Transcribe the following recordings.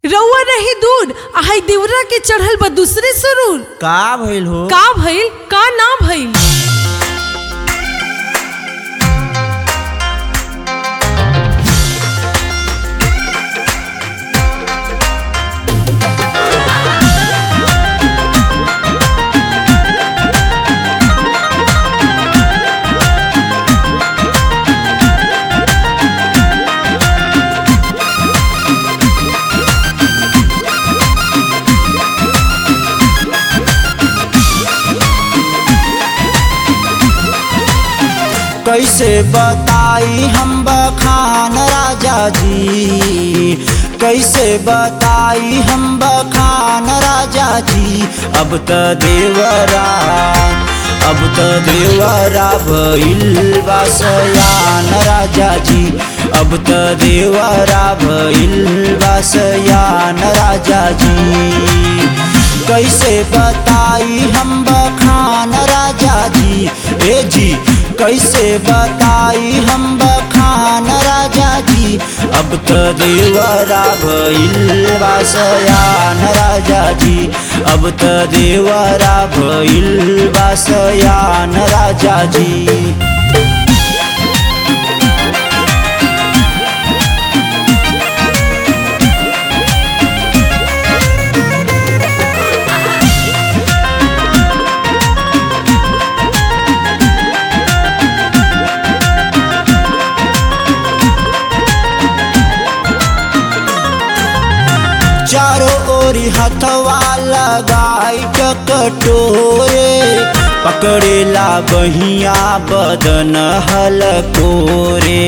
रउआ रही दूर आहाई देवरा के चढ़ल बा दूसरे सुरूर का भइल हो का भइल का ना भइल कैसे बताई हम बखान राजा जी कैसे बताई हम बखान राजा जी अब त देवरा अब त देवरा भइल बा सयान राजा जी अब त देवरा भइल बा सयान राजा जी कैसे बताई हम बखान राजा जी ए जी कैसे बताई हम बखान राजा जी अब तो देवरा भइल बासयान राजा जी अब तो देवरा भइल बासयान राजा जी चारों ओरी हथवा लगाई कटोरे पकड़ेला बहिया बदन हलकोरे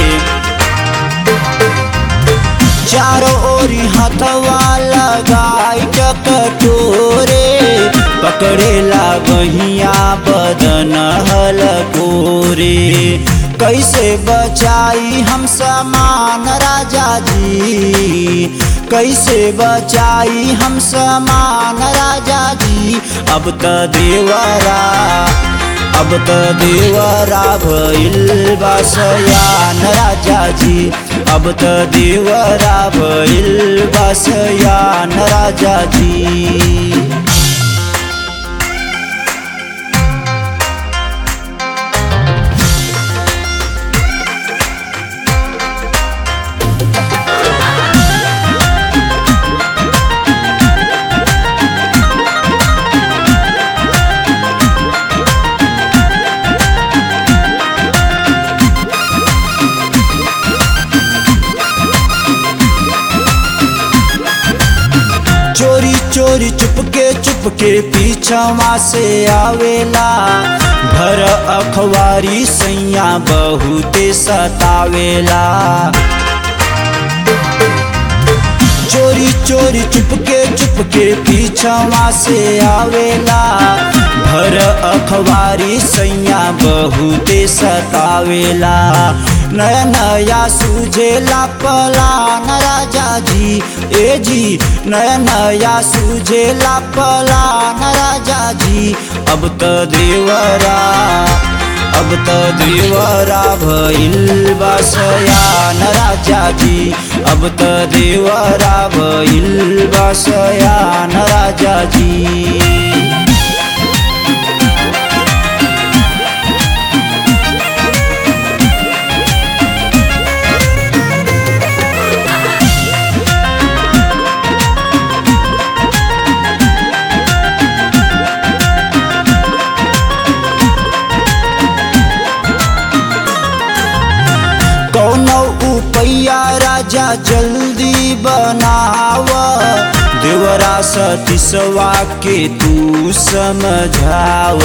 चारों ओरी हथवा लगाई कटोरे पकड़ेला बहिया बदन हलकोरे कैसे बचाई हम समान राजा जी कैसे बचाई हम समान राजा जी अब त देवरा अब त देवरा भइल बसयान राजा जी अब त देवरा भइल बसयान राजा जी चोरी चोरी चुपके चुपके पीछवा से आवेला भर अखबारी सैया बहुते सतावेला चोरी चोरी चुपके चुपके पीछवा से आवेला भर अखबारी सैया बहुते सतावेला नया नया सूझेला पलान राजा जी ए जी नया नया सूझेला पलान राजा जी अब त देवरा अब त देवरा भइल बसयान राजा जी अब त देवरा भइल बसयान राजा जी कौनो उपैया राजा जल्दी बनाव देवरा सतीसवा के तू समझाव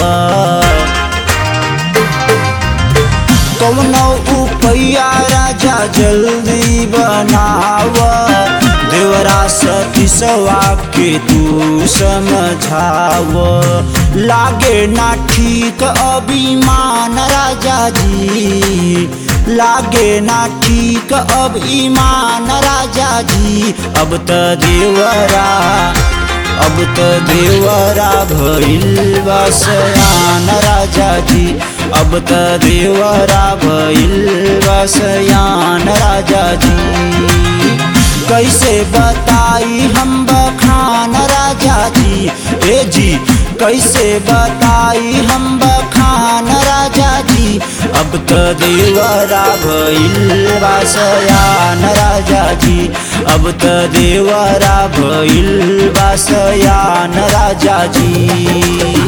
कौनो उपैया राजा जल्दी बनाव देवरा सतीसवा के तू समझाव लागे ना ठीक अभिमान राजा जी लागे ना ठीक अब ईमान राजा जी अब त देवरा अब त देवरा भइल बसयान राजा जी अब त देवरा भइल बसयान राजा जी कैसे बताई हम बखान राजा जी ए जी कैसे बताई हम बखान राजा जी अब तो देवरा भइल बासयान राजा जी अब तो देवरा भइल बासयान राजा जी